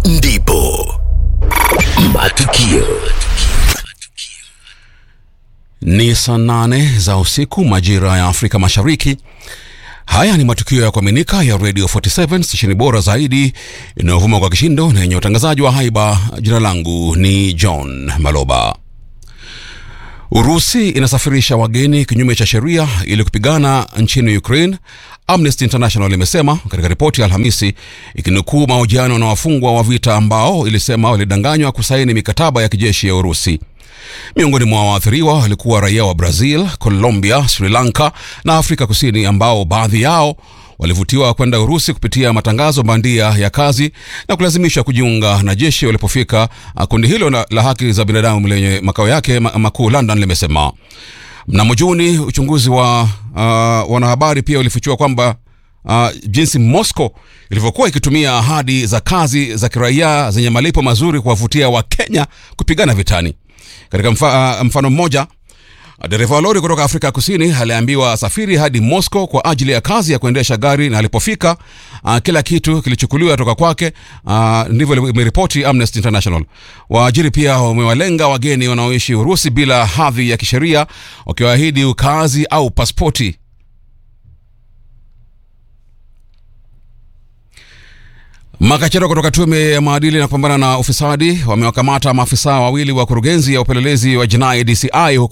ndipo matukio Ni saa nane za usiku majira ya Afrika Mashariki. Haya ni matukio ya kuaminika ya Radio 47 stesheni bora zaidi inayovuma kwa kishindo na yenye utangazaji wa haiba. Jina langu ni John Maloba. Urusi inasafirisha wageni kinyume cha sheria ili kupigana nchini Ukraine, Amnesty International imesema katika ripoti ya Alhamisi, ikinukuu mahojiano na wafungwa wa vita ambao ilisema walidanganywa kusaini mikataba ya kijeshi ya Urusi. Miongoni mwa waathiriwa walikuwa raia wa Brazil, Colombia, Sri Lanka na Afrika Kusini, ambao baadhi yao walivutiwa kwenda Urusi kupitia matangazo bandia ya kazi na kulazimishwa kujiunga na jeshi walipofika. Kundi hilo la, la haki za binadamu lenye makao yake ma- makuu London limesema mnamo Juni uchunguzi wa uh, wanahabari pia ulifichua kwamba uh, jinsi Moscow ilivyokuwa ikitumia ahadi za kazi za kiraia zenye malipo mazuri kuwavutia Wakenya kupigana vitani. Katika mfa, uh, mfano mmoja dereva wa lori kutoka Afrika Kusini aliambiwa asafiri hadi Moscow kwa ajili ya kazi ya kuendesha gari, na alipofika uh, kila kitu kilichukuliwa toka kwake. Uh, ndivyo imeripoti Amnesty International. Waajiri pia wamewalenga wageni wanaoishi Urusi bila hadhi ya kisheria, wakiwaahidi ukaazi au paspoti. Makachero kutoka tume ya maadili na kupambana na ufisadi wamewakamata maafisa wawili wa kurugenzi ya upelelezi wa jinai DCI huko